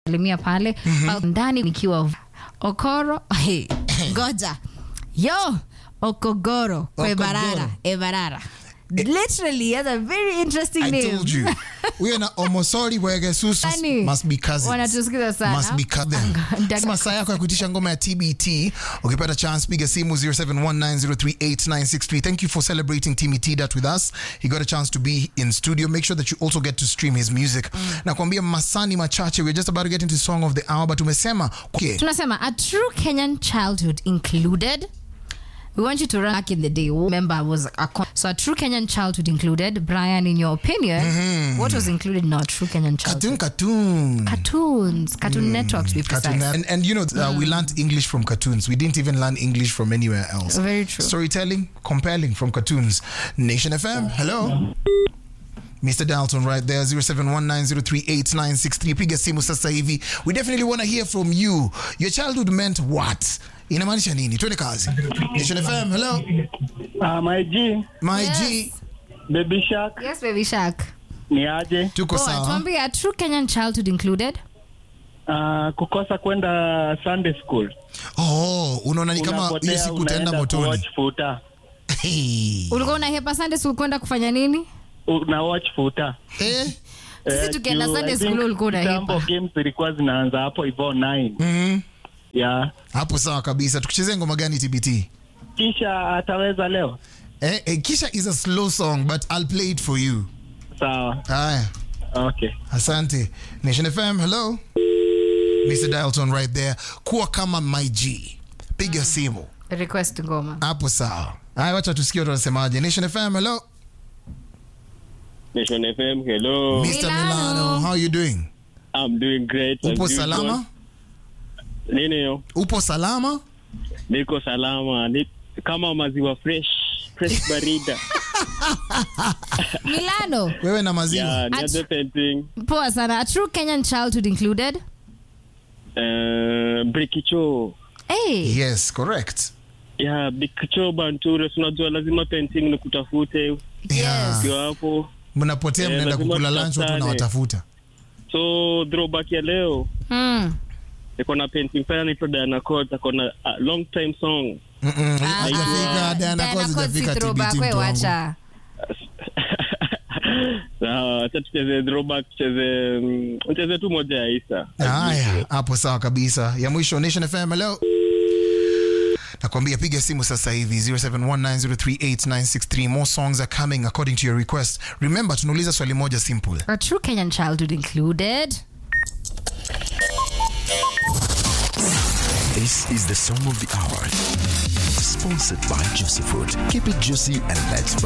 limia pale ndani nikiwa okoro hey, goja yo okogoro kwebarara ebarara literally has a very interesting I name told you. Huyo na omosori bwegesusu Yaani, must be cousins. wanatusikiza sana. Must be cousins. Anga- Sema saa yako ya kuitisha ngoma ya TBT. Ukipata chance piga simu 0719038963. Thank you for celebrating Timmy T that with us. He got a chance to be in studio. Make sure that you also get to stream his music. Nakwambia masani machache. We're just about to get into song of the hour but umesema okay. tunasema a true kenyan childhood included we want you to run back in the day remember was a con- so a true kenyan childhood included brian in your opinion what was included in our true kenyan childhood Cartoon cartoon. cartoons cartoon network to be Cartoon precise and, and you know uh, we learned english from cartoons we didn't even learn english from anywhere else Very true. storytelling compelling from cartoons nation fm hello Mr. Dalton right there 0719038963 piga simu sasa hivi we definitely want to hear from you your childhood meant what inamaanisha nini twende kazi nation fm hello Uh, my G, my Yes. g Baby Shark, yes baby shark ni aje? tuko Poa, sawa tuambie a true kenyan childhood included Uh, kukosa kwenda Sunday school. oh unaona ni kama hiyo Unapotea, siku utaenda unaenda motoni kuwatch futa. hey. ulikuwa unahepa sunday school kwenda kufanya nini Una watch futa. eh? Sisi Eh, tukienda juu, Sunday I school think ulikuwa unahepa. kitambo games zilikuwa zinaanza hapo hivyo 9. mm Yeah. hapo sawa kabisa tukichezea ngoma gani tbt Kisha ataweza leo. Eh, eh, Kisha is a slow song, but I'll play it for you. Sawa. Haya, Okay. asante. Nation FM, hello. Mr. Dalton right there. Kuwa kama my G. Piga simu. request ngoma Hapo sawa. Haya, wacha tusikie watu wanasemaje. Nation FM, hello. Nation FM, hello. Mr. Milano. Milano, how you doing? I'm doing great. as Upo usual. salama? Nini yo? Upo salama? Niko salama. Ni kama maziwa fresh, fresh barida. milano Wewe na maziwa. yeah, Ach- niaje painting. poa sana a true kenyan childhood included Uh, Brikicho. hey. Yes, correct. Yeah, Brikicho Banture, si unajua lazima painting ni kutafute Yeah. ukiwa hapo. Mnapotea Eh, mnaenda lazima kukula lunch watu tutafutane. wanawatafuta. So throwback ya leo mm. niko na painting pale anaitwa Diana Court, ako na uh, long time song. Mm-mm, Hajafika Diana Coz, hajafika TBT mtu wangu. wacha Sawa, acha tucheze throwback, tucheze mm, tucheze tu moja ya Isa. Haya, hapo sawa kabisa. Ya mwisho Nation FM, hello. Nakwambia piga simu sasa hivi 0719038963. More songs are coming according to your request. Remember tunauliza swali moja simple. a true kenyan childhood included This is the song of the hour. Sponsored by Juicy Fruit. Keep it juicy and let's